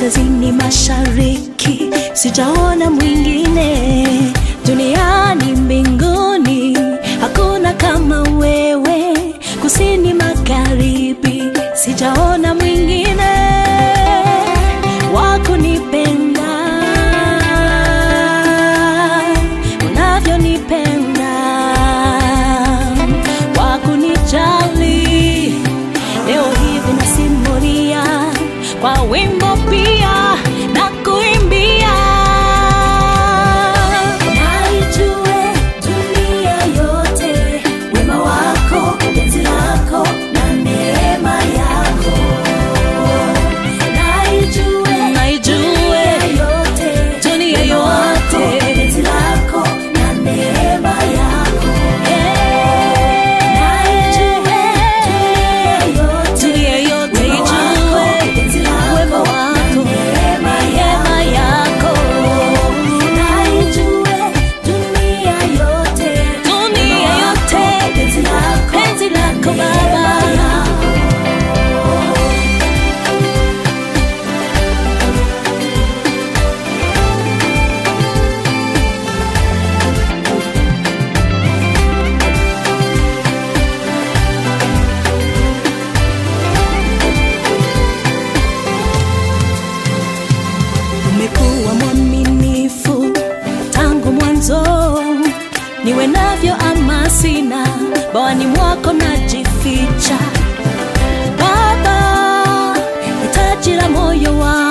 kaskazini mashariki, sijaona mwingine duniani mbinguni, hakuna kama wewe. Kusini magharibi, sijaona mwingine wa kunipenda unavyonipenda, wa kunijali. Leo hivi nasimulia kwa wimbo pia na kuimbia, naijue dunia yote wema wako, penzi lako na neema yako, naijue naijue yote dunia yote penzi lako na neema yako, naijue dunia yote ijue penzi lako wako neema yako, naijue dunia yote dunia yote penzi lako penzi lako Baba umekuwa mwaminifu tangu mwanzo, niwe navyo ama sina, bawani mwako najificha Baba, hitaji la moyo wangu